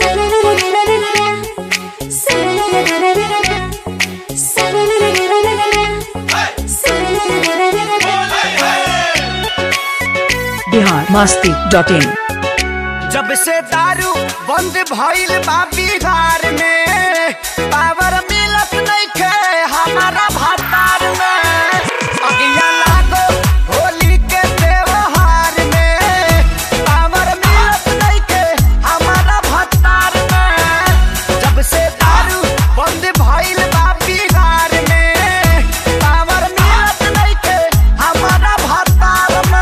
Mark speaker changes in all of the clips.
Speaker 1: Bihar Masti dot इन
Speaker 2: जब से दारू बंद भइल बा बिहार में पावर मिलत नइखे हमारा भतार में अगिया लागो होली के त्योहार में पावर मिलत नइखे हमारा भतार में जब से दारू बंद भइल बा बिहार में पावर मिलत नइखे हमारा भतार में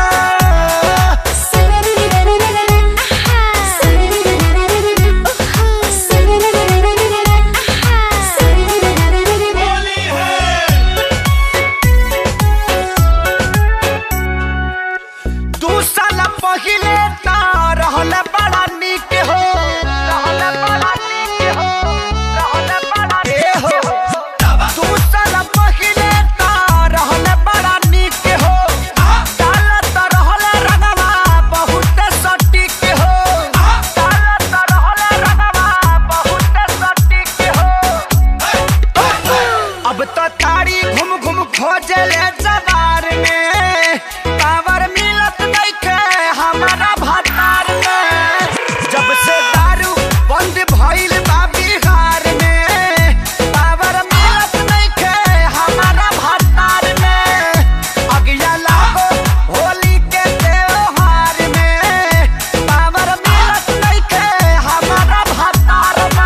Speaker 2: दू साल पहिले त रहल बड़ा निक हो रहल बड़ा निक हो रहल बड़ा ए हो दू साल पहिले त रहल बड़ा निक हो काल त रहल रंगवा बहुत सटीक हो काल त रहल रंगवा बहुत सटीक हो अब तो तारी घूम घूम खोजले जवार में पावर मिलत नइखे हमारा भतार में जब से दारू बंद भइल बा बिहार में पावर मिलत नइखे हमारा भतार में अगिया लागो होली के त्योहार में पावर मिलत नइखे हमारा भतार में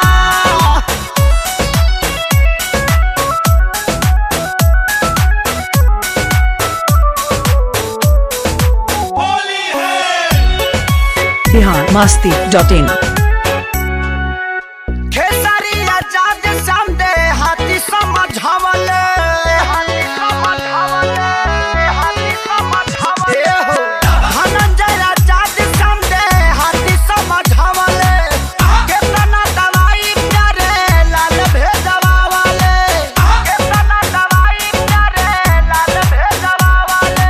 Speaker 1: बिहार मस्ती डॉट इन
Speaker 2: खेसारी आजाद समदे हाथी समझावले हाथी समझावले हाथी समझावले हो धनंजय आजाद समदे हाथी समझावले केतना दवाई प्यारे लाल भेजवावले केतना दवाई प्यारे लाल भेजवावले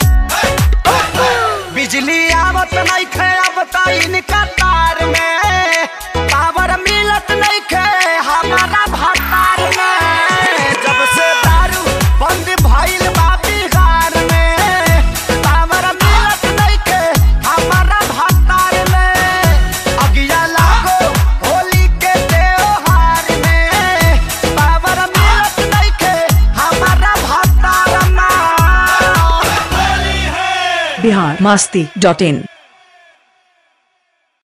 Speaker 2: बिजली आवत नहीं खे अब तो इनका तार में पावर मिलत नहीं खे हमारा भतार में जब से दारू बंद भइल बा बिहार में पावर मिलत नहीं खे हमारा भतार में अगिया लागो होली के त्योहार में पावर मिलत नहीं खे हमारा भतार में
Speaker 1: बिहार मस्ती डॉट इन